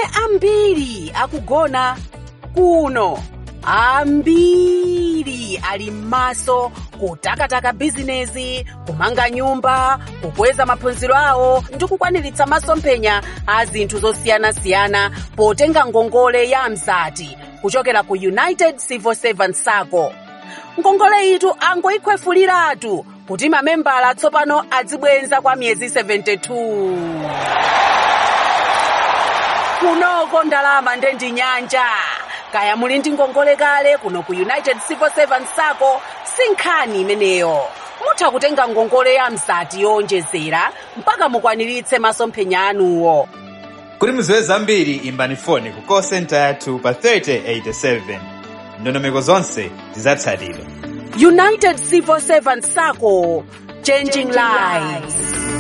ambiri akugona kuno ambiri ali m'maso kutakataka bizinezi kumanga nyumba kukweza maphunziro awo ndi kukwaniritsa masomphenya a zinthu zosiyanasiyana potenga ngongole ya mzati kuchokera ku united civil servants sacco ngongole itu angoyikhwefuliratu kuti mamembala tsopano adzibwenza kwa miyezi 72 kunoko ndalama ndendi nyanja kaya muli ndi ngongole kale kuno ku united civil servants sacco si nkhani imeneyo mutha kutenga ngongole ya mzati yowonjezera mpaka mukwaniritse masomphenya anuwo kuti mudziwe zambiri imbani foni ku call center yathu pa 3087 ndondomeko zonse zidzatsatidwa united civil servants sacco changing lives